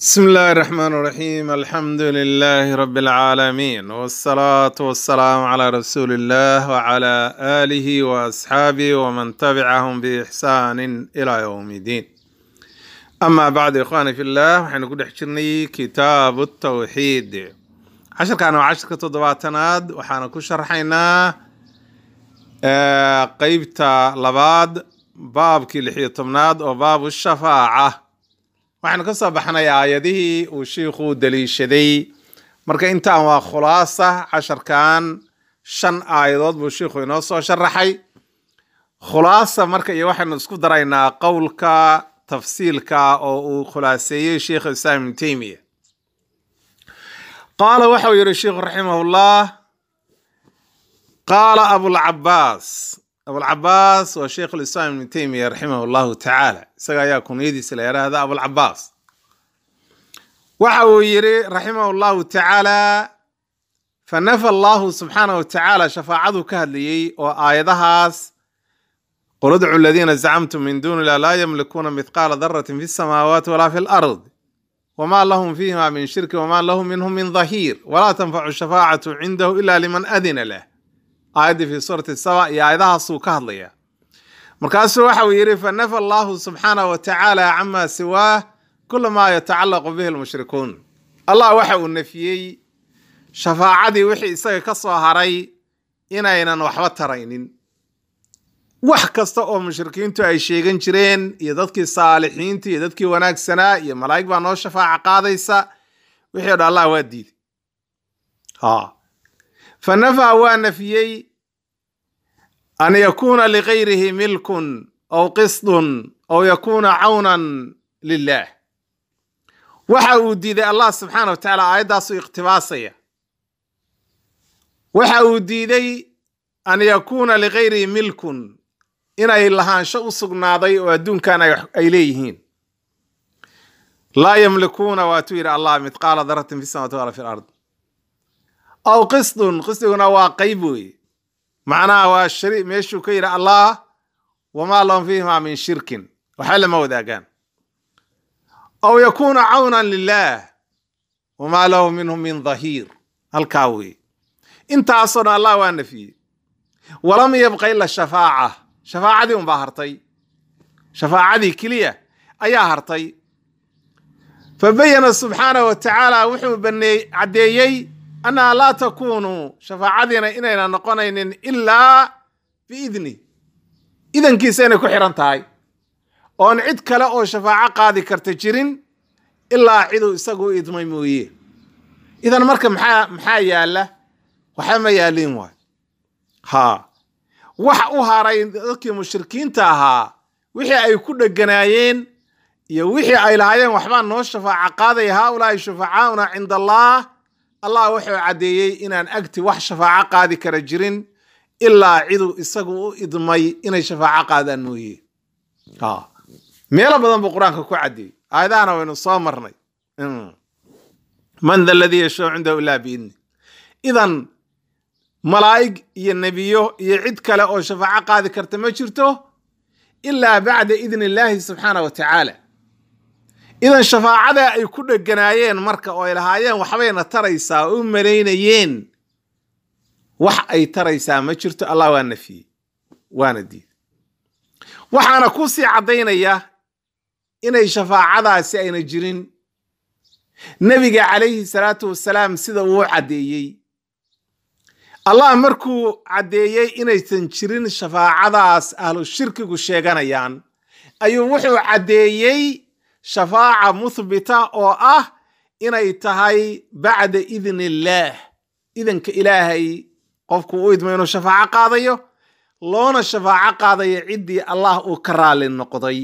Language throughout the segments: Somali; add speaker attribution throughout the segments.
Speaker 1: بسم الله الرحمن الرحيم الحمد لله رب العالمين والصلاة والسلام على رسول الله وعلى آله وأصحابه ومن تبعهم بإحسان إلى يوم الدين أما بعد إخواني في الله وحين نقول حجرني كتاب التوحيد عشر كانوا عشر كتضباتناد وحنا كل شرحينا آه قيبتا لباد باب كي لحية تمناد وباب الشفاعة waxaynu ka soo baxnay aayadihii uu shiikhu daliishaday marka intaan waa khulaasa casharkan shan aayadood buu shiikhu inoo soo sharaxay khulaasa marka iyo waxaynu isku daraynaa qowlka tafsiilka oo uu khulaaseeyey sheikh islaam ibnu teymiya qaala waxau yihi sheikhu raximahullah qaala abulcabaas abulcabaas waa sheikh lislaam ibnu teymiya raximah llahu tacaala isaga ayaa kunyadiisa la yidhaahda abulcabaas waxa uu yidhi raximah llahu tacaala fanafa allahu subxaanah wa tacaala shafaacaduu ka hadlayey oo aayadahaas qul idcu aladiina zacamtum min duuni illah laa yamlikuuna mithqaala daratin fi samaawaati walaa fi lard wma lahum fiihima min shirki wma lahu minhum min dhahiir walaa tanfacu shafaacatu cindahu ila liman adina lah aayaddii fi suurati saba iyo aayadahaasuu ka hadlaya markaasuu waxa uu yidhi fanafa allahu subxaanah wa tacaala cama siwaah kula maa yatacallaqu bihi lmushrikuun allah waxa uu nafiyey shafaacadii wixii isaga ka soo haray inaynan waxba taraynin wax kasta oo mushrikiintu ay sheegan jireen iyo dadkii saalixiinta iyo dadkii wanaagsanaa iyo malaa'ig baa noo shafaaca qaadaysa wixii o dhan allah waa diiday ha fanafaa waa nafiyey an yakuuna ligayrihi milkun aw qisdun aw yakuuna cawnan lilah waxa uu diiday allah subxaana wa tacaala aayaddaasuu iqtibaasaya waxa uu diiday an yakuuna ligayrihi milkun inay lahaansho u sugnaaday oo adduunkan ay leeyihiin laa yamlikuuna waatuu yidhi allah midqaala daratin fi samawati wala fi lard aw qisdun qisdiguna waa qayb weeye macnaha waa shari meeshuu ka yidhi allah wamaa lahum fiihima min shirkin waxba lama wadaagaan aw yakuuna cawnan lilah wamaa lahu minhum min dhahiir halkaa weeye intaasoo dhan allah waa nafiyey walam yabqa ila shafaaca shafaacadii unbaa hartay shafaacadii keliya ayaa hartay fabayana subxaanah wa tacaala wuxuu baneey caddeeyey annaha laa takuunu shafaacadiina inayna noqonaynin ilaa biidni idankiisa inay ku xihan tahay oon cid kale oo shafaaco qaadi karta jirin ilaa ciduu isagu idmay mooye idan marka maxaa maxaa yaala waxba ma yaalin waay ha wax u haray dadkii mushrikiinta ahaa wixii ay ku dheganaayeen iyo wixii ay lahaayeen waxbaa noo shafaaco qaadaya haaulaai shufacaauna cinda allah allah wuxuu caddeeyey inaan agti wax shafaaco qaadi kara jirin ilaa ciduu isagu u idmay inay shafaaco qaadaan mooye meelo badan buu qur-aanka ku caddeeyey aayadahana waynu soo marnay man da ladii yashau cindahu ilaa biidni idan malaa'ig iyo nebiyo iyo cid kale oo shafaaco qaadi karta ma jirto ilaa bacda idni illaahi subxaana wa tacaala idan shafaacada ay ku dheganaayeen marka oo ay lahaayeen waxbayna taraysaa oo u malaynayeen wax ay taraysaa ma jirto allah waa nafiyey waana diiday waxaana ku sii caddaynaya inay shafaacadaasi ayna jirin nebiga calayhi salaatu wasalaam sida uu caddeeyey allah markuu caddeeyey inaysan jirin shafaacadaas ahlu shirkigu sheeganayaan ayuu wuxuu caddeeyey shafaaca muthbita oo ah inay tahay bacda idni illaah idanka ilaahay qofku u idmo inuu shafaaco qaadayo loona shafaaco qaadayo ciddii allah uu ka raali noqday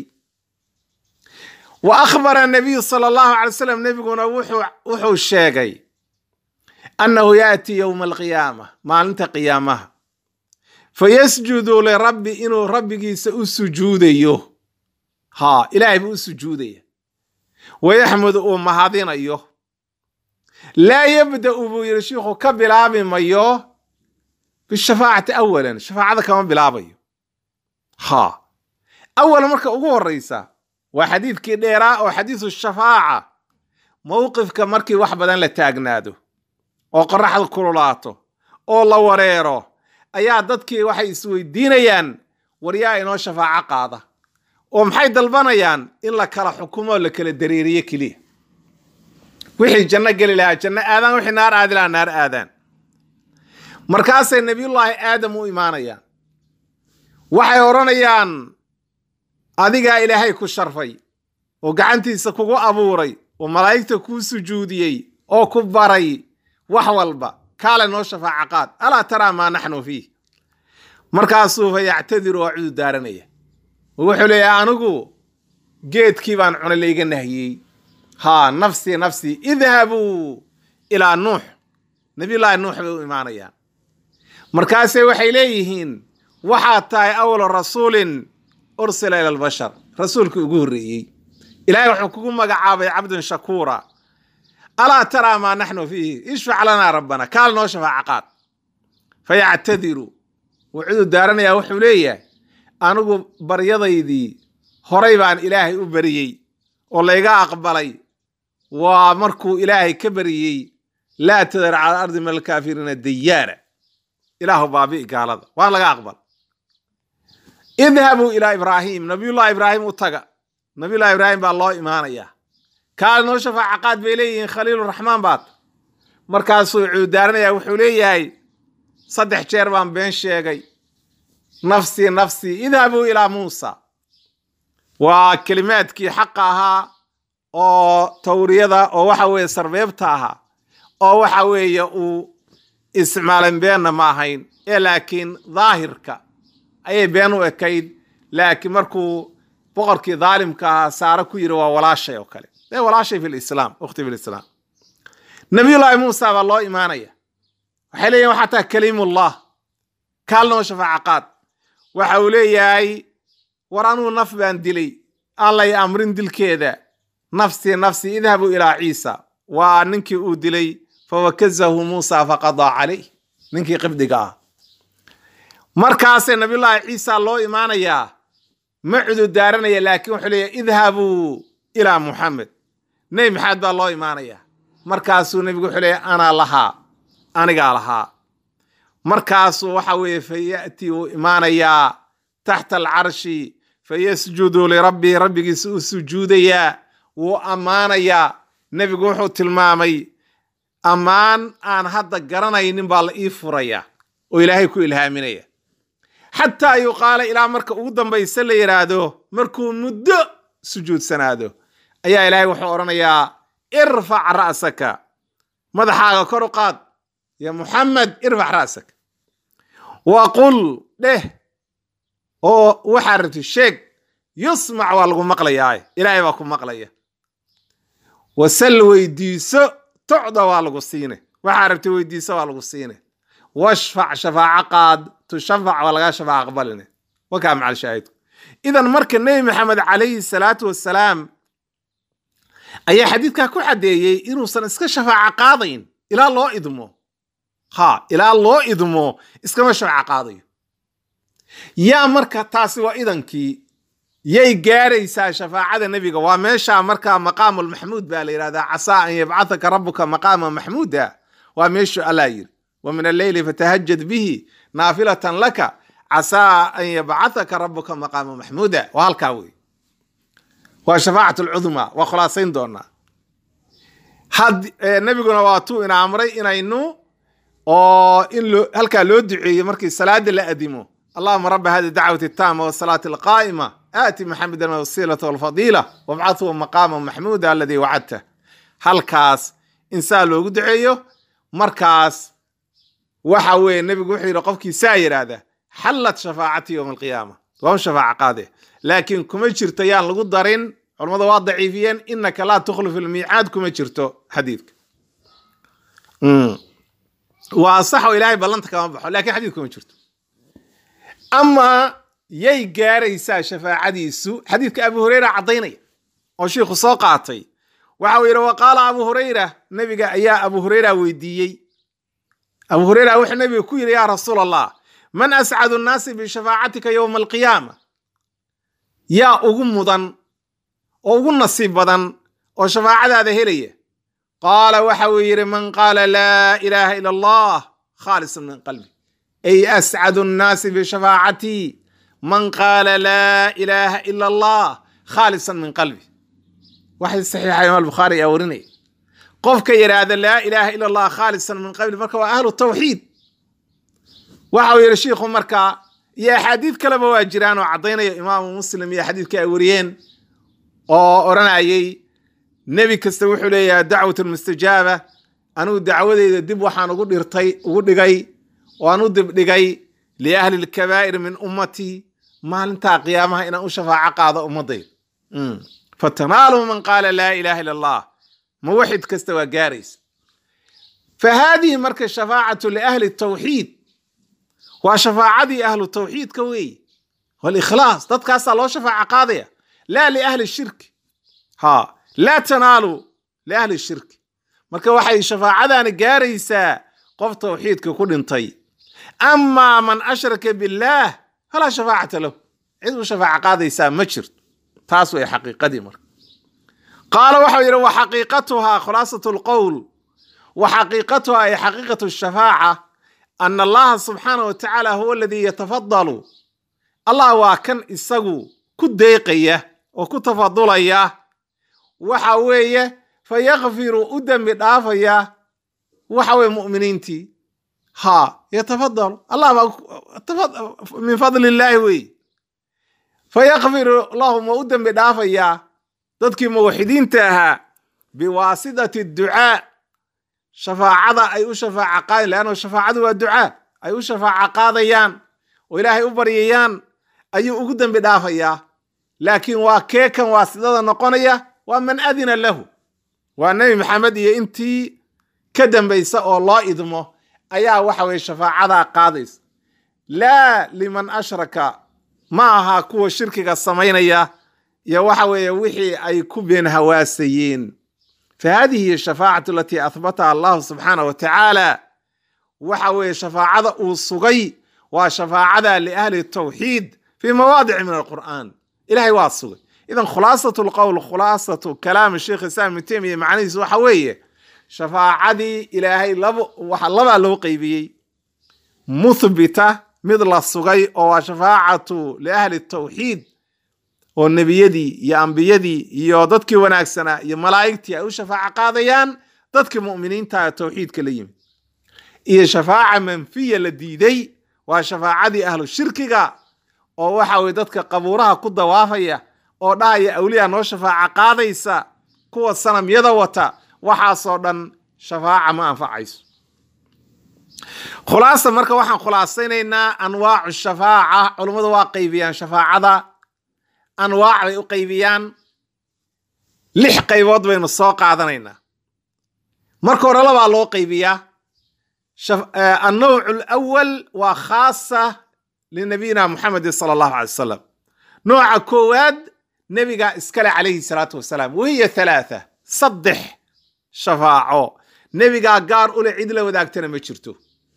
Speaker 1: wa akhbara nabiyu sala allahu calay slam nebiguna wuxuu sheegay annahu yaati yowma alqiyaama maalinta qiyaamaha fayasjudu lirabbi inuu rabbigiisa u sujuudayo ha ilaahay buu u sujuudaya wayaxmudu uu mahadinayo laa yabda'u buu yidhi shiikhu ka bilaabi mayo bishafaacati awalan shafaacada kama bilaabayo ha awal marka ugu horeysa waa xadiidkii dheeraa oo xadiisu shafaaca mowqifka markii wax badan la taagnaado oo qoraxda kululaato oo la wareero ayaa dadkii waxay isweydiinayaan waryaa inoo shafaaco qaada oo maxay dalbanayaan in la kala xukumo oo la kala dareeriyo keliya wixii janno geli lahaa janno aadaan wixii naar aadi lahaa naar aadaan markaasay nebiyullaahi aadam u imaanayaan waxay odhanayaan adigaa ilaahay ku sharfay oo gacantiisa kugu abuuray oo malaa'igta kuu sujuudiyey oo ku baray wax walba kaale noo shafaaco qaad alaa taraa maa naxnu fiih markaasuu fa yactadiru waa cudu daaranaya oo wuxuu leeyahay anigu geedkii baan cunay layga nahiyey haa nafsii nafsii idhabuu ilaa nuux nabiyullaahi nuux bay u imaanayaan markaase waxay leeyihiin waxaad tahay awla rasuulin ursila ila albashar rasuulkii ugu horreeyey ilaahay wuxuu kugu magacaabay cabdun shakuura alaa taraa maa naxnu fiihi ishfac lanaa rabbana kaal noo shafaaco qaad fayactadiru wuu cudu daaranayaa wuxuu leeyahay anigu baryadaydii horay baan ilaahay u bariyey oo layga aqbalay waa markuu ilaahay ka bariyey laa tadar cala ardi min alkaafiriina dayaara ilaahu baabi'i gaalada waan laga aqbal idhabuu ilaa ibraahim nabiyullahi ibraahim u taga nabiyullahi ibraahim baa loo imaanayaa kaale noo shafaaca qaad bay leeyihiin khaliiluraxmaan baad markaasuu cuudaaranaya wuxuu leeyahay saddex jeer baan been sheegay nafsii nafsii idhabuu ilaa muusa waa kelimaadkii xaqa ahaa oo tawriyada oo waxa weeye sarbeebta ahaa oo waxa weeye uu isticmaalan beenna ma ahayn ee laakiin daahirka ayay been u ekayd laakiin markuu boqorkii daalimka ahaa saare ku yidhi waa walaashay oo kale ee walaashay fi lislaam ukhti fi lislaam nabiyullaahi muusa baa loo imaanaya waxay leeyihin waxaa taa kaliimullah kaalnoo shafaaca qaad waxa uu leeyahay war anuu naf baan dilay allay amrin dilkeeda nafsii nafsii idhabuu ilaa ciisa waa ninkii uu dilay fawakazahu muusa faqadaa calayh ninkii qibdiga ah markaasee nabiyullaahi ciisa loo imaanayaa ma cudurdaaranaya laakiin wuxuu leeyahy idhabuu ilaa muxamed nebi maxamed baa loo imaanayaa markaasuu nebigu wuxuu leeyahy anaa lahaa anigaa lahaa markaasuu waxa weeye faya'tii uu imaanayaa taxta alcarshi fayasjudu lirabbihi rabbigiisa u sujuudayaa wuu ammaanayaa nebigu wuxuu tilmaamay ammaan aan hadda garanaynin baa la ii furaya oo ilaahay ku ilhaaminaya xataa yuqaala ilaa marka ugu dambaysa la yidhaahdo markuu muddo sujuudsanaado ayaa ilaahay wuxuu odhanayaa irfac ra'saka madaxaaga kor u qaad ya muxamed irfac ra'saka wa qul dheh oo waxaa rabti sheeg yusmac waa lagu maqlayaa ilaahay baa ku maqlaya wasal weydiiso tocda waa lagu siine waxaa rabti weydiiso waa lagu siine washfac shafaaco qaad tushafac waa lagaa shafaac aqbaline wakaa macal shaahidku idan marka nebi maxamed calayhi salaatu wassalaam ayaa xadiidkaa ku xadeeyey inuusan iska shafaaco qaadayn ilaa loo idmo ha ilaa loo idmo iskama shafaaco qaadayo yaa marka taasi waa idankii yay gaaraysaa shafaacada nebiga waa meesha markaa maqaamulmaxmuud baa la yidhahdaa casaa an yabcathaka rabuka maqaama maxmuuda waa meeshu allah yiri wa min alleyli fatahajad bihi naafilatan laka casaa an yabcathaka rabuka maqaama maxmuuda waa halkaa wey waa shafaacat lcudmaa waa khulaasayn doonaa had nebiguna waa tuu ina amray inaynu oo in loo halkaa loo duceeyo markii salaada la adimo allahuma raba hadi dacwati taama wasalaati alqaa'ima aati maxamedan alwasiilata walfadiila wabcathu maqaama maxmuuda aladii wacadta halkaas insaa loogu duceeyo markaas waxa weeye nebigu wuxuu yidhi qofkii saa yidhaahda xallat shafaacati yowma alqiyaama waa un shafaaca qaade laakiin kuma jirto yaan lagu darin culammada waa daciifiyeen inaka laa tukhlifu almiicaad kuma jirto xadiidka waa sax oo ilaahay ballanta kama baxo lakin xadiid kuma jirto ama yay gaaraysaa shafaacadiisu xadiidka abu hureyra caddaynaya oo shiikhu soo qaatay waxa uu yidhi wa qaala abu hureyra nebiga ayaa abu hureyra weydiiyey abu hureyra wuxuu nebiga ku yidhi yaa rasuul allah man ascadu nnaasi bishafaacatika yowma alqiyaama yaa ugu mudan oo ugu nasiib badan oo shafaacadaada helaya qaala waxa uu yidhi man qaala laa ilaaha ila allah khaalisan min qalbi ay ascadu nnaasi bishafaacatii man qaala laa ilaaha ila allah khaalisan min qalbi waxay saxiixa imaam bukhaari ayaa warinaya qofka yidhaahda laa ilaaha ila allah khaalisan min qalbi marka waa ahlu tawxiid waxa uu yidhi shiikhu markaa iyo axaadiid kaleba waa jiraan oo caddaynaya imaamu muslim iyo xadiidka ay wariyeen oo odhanayay nebi kasta wuxuu leeyahay dacwat mustajaaba anugu dacwadeyda dib waxaan ugu dhirtay ugu dhigay oo aan u dibdhigay liahli lkabaa'ir min ummatii maalintaa qiyaamaha inaan u shafaaco qaado ummadayda fatanaalu man qaala laa ilaha ila allah muwaxid kasta waa gaaraysa fa haadihi marka shafaacatu liahli tawxiid waa shafaacadii ahlu tawxiidka weeye walikhlaas dadkaasaa loo shafaaco qaadaya laa liahli shirki ha laa tanaalu liahli shirki marka waxay shafaacadaani gaaraysaa qof tawxiidka ku dhintay amaa man ashraka billaah falaa shafaacata lahu cid u shafaaco qaadaysaa ma jirto taas way xaqiiqadii marka qaala waxau yidhi wa xaqiiqatuhaa khulaasatu lqowl wa xaqiiqatuhaa ay xaqiiqatu shafaaca ana allaha subxaana wa tacaala huwa aladii yatafadalu allah waa kan isagu ku deeqaya oo ku tafadulaya waxa weeye fa yakfiru u dembi dhaafaya waxa weye mu'miniintii ha yatafadalu allah baa min fadli illaahi weeye fa yakfiru lahum waa u dembi dhaafayaa dadkii muwaxidiinta ahaa biwaasidati ducaa shafaacada ay u shafaaca qaadayan leanna shafaacadu waa ducaa ay u shafaaca qaadayaan oo ilaahay u baryayaan ayuu ugu dembi dhaafayaa laakiin waa keekan waasidada noqonaya waa man adina lahu waa nebi maxamed iyo intii ka dambaysa oo loo idmo ayaa waxa weye shafaacadaa qaadaysa laa liman ashraka ma aha kuwa shirkiga samaynaya iyo waxa weeye wixii ay ku been hawaasayeen fa hadihi hiy shafaacatu alatii ahbataha allahu subxaanah wa tacaala waxa weeye shafaacada uu sugay waa shafaacada liahli tawxiid fi mawaadici min alqur'an ilahay waa sugay idan khulaasatu lqowl khulaasatu kalaami sheikh islam ibn temiya macnihiisu waxa weeye shafaacadii ilaahay laba waxa labaa loo qeybiyey muthbita mid la sugay oo waa shafaacatu liahli tawxiid oo nebiyadii iyo ambiyadii iyo dadkii wanaagsanaa iyo malaa'igtii ay u shafaaco qaadayaan dadkii mu'miniinta ee tawxiidka la yimid iyo shafaaca manfiya la diiday waa shafaacadii ahlu shirkiga oo waxa weye dadka qabuuraha ku dawaafaya oo dhahaya awliya noo shafaaco qaadaysa kuwa sanamyada wata waxaasoo dhan shafaaca ma anfacayso khulaasa marka waxaan khulaasaynaynaa anwaacu shafaaca culummadu waa qaybiyaan shafaacada anwaac bay u qaybiyaan lix qaybood baynu soo qaadanaynaa marka hore labaa loo qaybiyaa annawc alawal waa khaasa linabiyina muxamedin sala allahu alay wasalam nooca koowaad nebigaa iskale calayhi salaatu wasalaam wahiya halaatha saddex shafaaco nebigaa gaar ule cid la wadaagtana ma jirto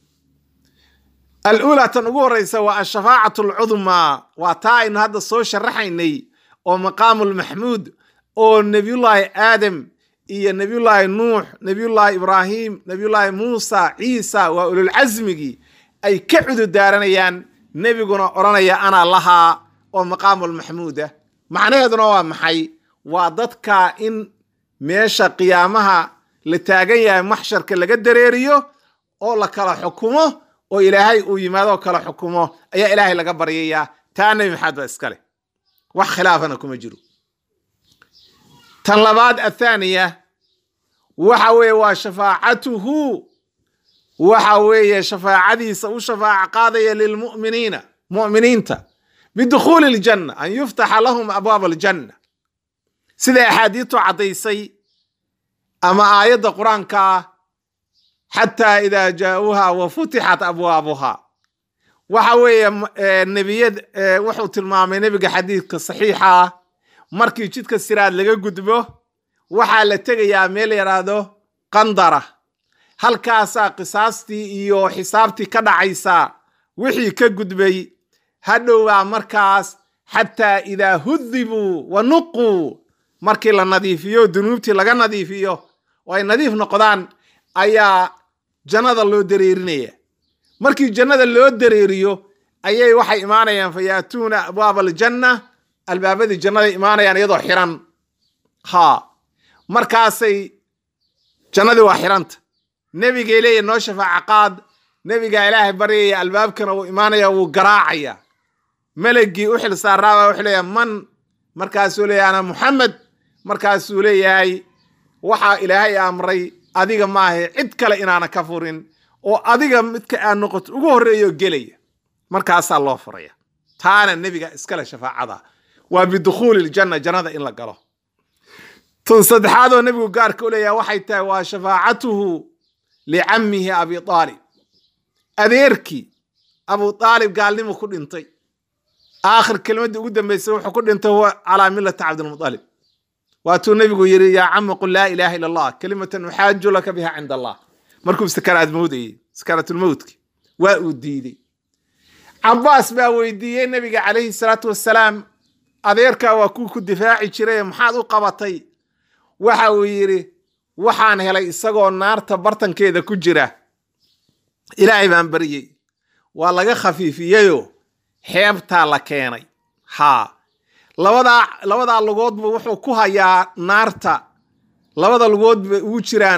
Speaker 1: alula tan ugu horeysa waa ashafaacatu alcudmaa waa taa aynu hadda soo sharaxaynay oo maqaamulmaxmuud oo nebiyullaahi aadam iyo nebiyullaahi nuux nebiyullaahi ibraahim nebiyullaahi muusa ciisa waa ululcasmigii ay ka cududaaranayaan nebiguna odhanaya anaa lahaa oo maqaamulmaxmuudah macnaheeduna waa maxay waa dadka in meesha qiyaamaha la taagan yahay maxsharka laga dareeriyo oo la kala xukumo oo ilaahay uu yimaadoo kala xukumo ayaa ilaahay laga baryayaa taa nebi maxamed baa iskale wax khilaafana kuma jiro tan labaad athaaniya waxa weeye waa shafaacatuhu waxa weeye shafaacadiisa u shafaaco qaadaya lilmu'miniina mu'miniinta bidukhuuli aljanna an yuftaxa lahum abwaab aljanna sida axaadiistu caddaysay ama aayadda qur-aanka ah xataa idaa jaauuha wa futixat abwaabuha waxa weeye nebiyad wuxuu tilmaamay nebiga xadiidka saxiixa ah markii jidka siraad laga gudbo waxaa la tegayaa meel yaraahdo qandara halkaasaa qisaastii iyo xisaabtii ka dhacaysaa wixii ka gudbay hadhowbaa markaas xataa idaa hudibuu wa nuquu markii la nadiifiyo dunuubtii laga nadiifiyo oo ay nadiif noqdaan ayaa jannada loo dareerinaya markii jannada loo dareeriyo ayay waxay imaanayaan fa yaatuuna abwaaba aljanna albaabadii jannaday imaanayaan iyadoo xiran ha markaasay jannadii waa xiranta nebigay leeya noo shafaaca qaad nebigaa ilaahay baryaya albaabkana wuu imaanaya wuu garaacaya melegii u xil saaraaba wuxuu leeyahay man markaasuu leeyahay ana muxamed markaasuu leeyahay waxaa ilaahay amray adiga maahe cid kale inaana ka furin oo adiga midka aad noqoto ugu horreeyo gelaya markaasaa loo furaya taana nebiga iskale shafaacada waa bidukhuuli ljanna jannada in la galo tun saddexaad oo nebigu gaarka u leeyahay waxay tahay waa shafaacatuhu licammihi abi aalib adeerkii abu aalib gaalnimu ku dhintay aakhir kelmaddii ugu dambeysay wuxuu ku dhintay huwa calaa millati cabdilmualib waatuu nebigu yidhi yaa cama qul laa ilaaha illa allah kelimatan uxaaju laka biha cinda allah markuu sakaraad mowdayey sakaraatulmowtki waa uu diidey cabaas baa weydiiyey nebiga calayhi salaatu wassalaam adeerkaa waa kuu ku difaaci jiray maxaad u qabatay waxa uu yidhi waxaan helay isagoo naarta bartankeeda ku jira ilaahay baan baryey waa laga khafiifiyeyoo xeebtaa la keenay haa labadaa labadaa lugoodba wuxuu ku hayaa naarta labada lugood bay ugu jiraan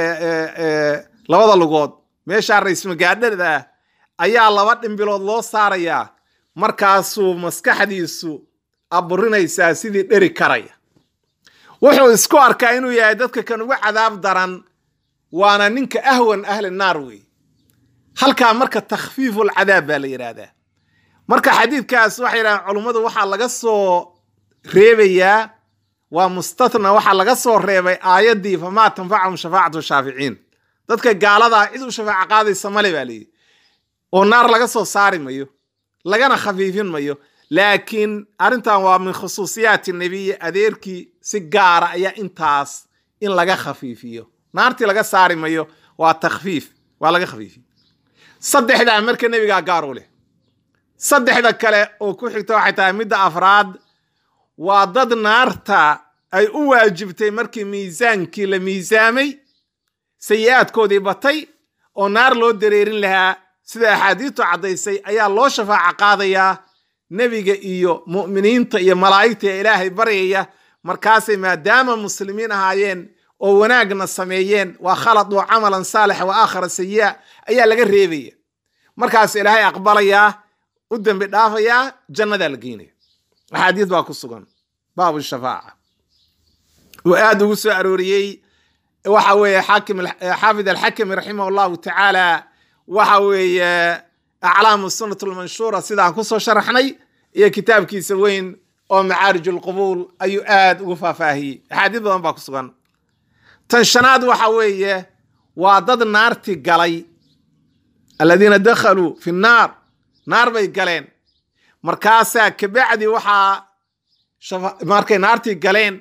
Speaker 1: labada lugood meeshaa raysmagaadhada ah ayaa laba dhimbilood loo saarayaa markaasuu maskaxdiisu aburinaysaa sidii dheri karaya wuxuu isku arkaa inuu yahay dadka kan ugu cadaab daran waana ninka ahwan ahli naar wey halkaa marka takhfiiful cadaab baa la yidhaahdaa marka xadiidkaas waxay yidhahdeen culummadu waxaa laga soo reebayaa waa mustatna waxaa laga soo reebay aayaddii famaa tanfacahum shafaacatu shaaficiin dadka gaaladaa cid u shafaaco qaadaysa male baa layidhi oo naar laga soo saari mayo lagana khafiifin mayo laakiin arrintan waa min khusuusiyaati nebiyi adeerkii si gaara ayaa intaas in laga khafiifiyo naartii laga saari mayo waa takhfiif waa laga khafiifiyo saddexdaa marka nebigaa gaar u leh saddexda kale oo ku xigta waxay tahay midda afraad waa dad naarta ay u waajibtay markii miisaankii la miisaamay sayi-aadkoodii batay oo naar loo dareerin lahaa sida axaadiistu caddaysay ayaa loo shafaaco qaadayaa nebiga iyo mu'miniinta iyo malaa'igta ee ilaahay baryaya markaasay maadaama muslimiin ahaayeen oo wanaagna sameeyeen waa khaladuu camalan saalixa wa aakhara sayi'a ayaa laga reebaya markaas ilaahay aqbalayaa u dembi dhaafayaa jannadaa la geynaya axaadiis baa ku sugan baabu shafaaca uu aad ugu soo arooriyey waxa weeye xaakim xaafid alxakimi raximah allahu tacaala waxa weeye aclaamu sunat lmanshuura sidaan kusoo sharaxnay iyo kitaabkiisa weyn oo macaarij lqubuul ayuu aad ugu faahfaahiyey axaadiis badan baa ku sugan tan shanaad waxa weeye waa dad naarti galay aladiina dakhaluu fi nnaar naar bay galeen markaasaa kabacdi waxaa markay naartii galeen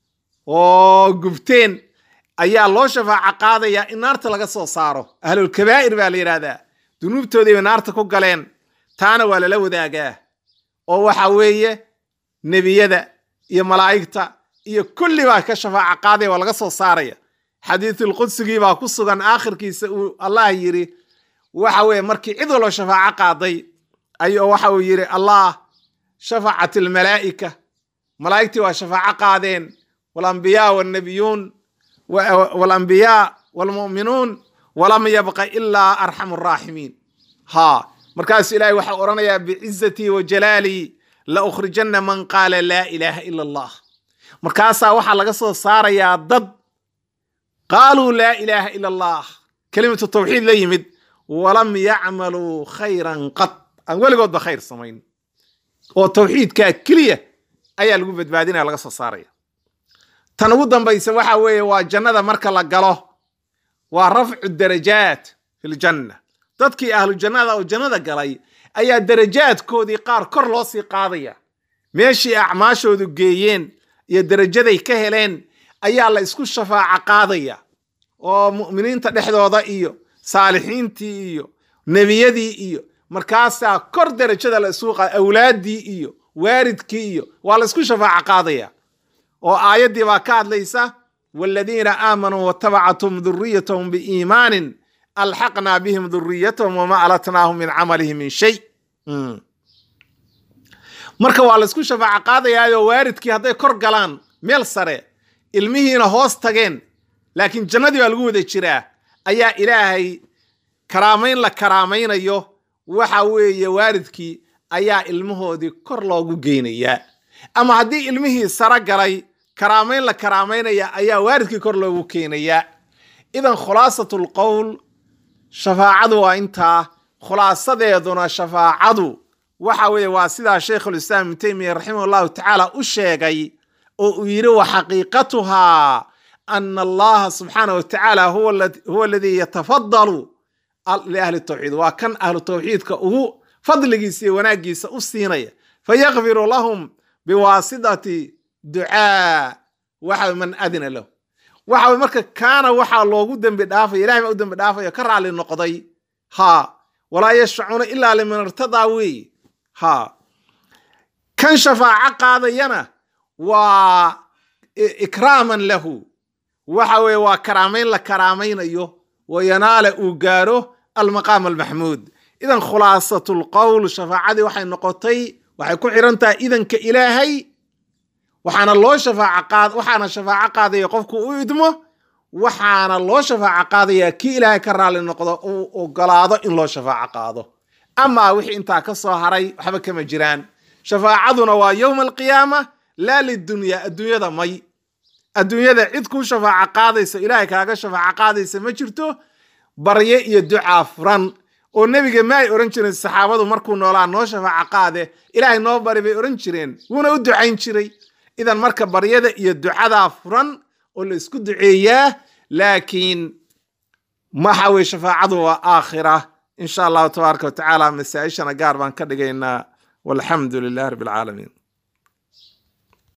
Speaker 1: oo gubteen ayaa loo shafaaco qaadayaa in naarta laga soo saaro ahlulkabaa'ir baa la yidhahdaa dunuubtoodii bay naarta ku galeen taana waa lala wadaagaa oo waxa weeye nebiyada iyo malaa'igta iyo kulli baa ka shafaaco qaadaya waa laga soo saaraya xadiisulqudsigii baa ku sugan aakhirkiisa uu allah yidhi waxa weeye markii cid walba shafaaco qaaday ayuu waxa uu yidhi allah shafacat almalaa'ika malaa'igtii waa shafaaco qaadeen walambiyaa wannabiyuun walambiyaa waalmu'minuun walam yabqa ilaa arxamu araaximiin ha markaasuu ilaahay waxaa odhanayaa bicizatii wa jalaalii la ukhrijanna man qaala laa ilaaha ila allah markaasaa waxaa laga soo saarayaa dad qaaluu laa ilaaha ila allah kelimatu tawxiid la yimid walam yacmaluu khayran qad aan weligoodba khayr samayn oo tawxiidkaa keliya ayaa lagu badbaadinaya laga soo saaraya tan ugu dambaysa waxa weeye waa jannada marka la galo waa rafcu darajaat fi ljanna dadkii ahlu jannada oo jannada galay ayaa darajaadkoodii qaar kor loo sii qaadaya meeshii acmaashoodu geeyeen iyo darajaday ka heleen ayaa la isku shafaaco qaadaya oo mu'miniinta dhexdooda iyo saalixiintii iyo nebiyadii iyo markaasaa kor darajada la isugu qaada awlaaddii iyo waaridkii iyo waa la isku shafaaco qaadaya oo aayaddii baa ka hadlaysa waaladiina aamanuu watabacathum duriyatahum biiimaanin alxaqnaa bihim duriyatahum wama alatnaahum min camalihim min shay marka waa laysku shafaaco qaadayaayo waaridkii hadday kor galaan meel sare ilmihiina hoos tageen laakiin jannadii baa lagu wada jiraa ayaa ilaahay karaamayn la karaamaynayo waxa weeye waaridkii ayaa ilmahoodii kor loogu geynayaa ama haddii ilmihii saro galay karaamayn la karaamaynaya ayaa waaridkii kor loogu keenayaa idan khulaasatul qowl shafaacadu waa intaa khulaasadeeduna shafaacadu waxa weeye waa sidaa sheikhulislaam ibnu teymiya raximah allahu tacaala u sheegay oo uu yidhi wa xaqiiqatuhaa ana allaha subxaanah wa tacaala huwa aladii yatafadalu liahli tawxiid waa kan ahlu tawxiidka ugu fadligiisa iyo wanaaggiisa u siinaya fayakfiru lahum biwaasitati ducaa waxa man adina lahu waxa marka kaana waxaa loogu dembi dhaafaya ilahay baa u dembi dhaafaya ka raali noqday ha walaa yashfacuuna ilaa liman irtadaa weeye ha kan shafaaco qaadayana waa ikraaman lahu waxa weeye waa karaamayn la karaamaynayo wayanaala uu gaaro almaqaam almaxmuud idan khulaasatul qowl shafaacadii waxay noqotay waxay ku xiran tahay idanka ilaahay waxaana loo shafaaco qaad waxaana shafaaco qaadaya qofku u idmo waxaana loo shafaaco qaadaya kii ilaahay ka raali noqdo uu ogolaado in loo shafaaco qaado amaa wixii intaa ka soo haray waxba kama jiraan shafaacaduna waa yowma alqiyaama laa lidunya adduunyada may adduunyada cid kuu shafaaco qaadaysa ilaahay kaaga shafaaco qaadaysa ma jirto barye iyo ducaa furan oo nebiga ma ay ohan jireen saxaabadu markuu noolaa noo shafaaco qaade ilaahay noo bari bay ohan jireen wuuna u ducayn jiray idan marka baryada iyo ducadaa furan oo la isku duceeyaa laakiin waxa weye shafaacadu waa aakhira in sha allahu tabaaraka wa tacaala masaa-ishana gaar baan ka dhigaynaa walxamdu lilahi rabbi alcaalamiin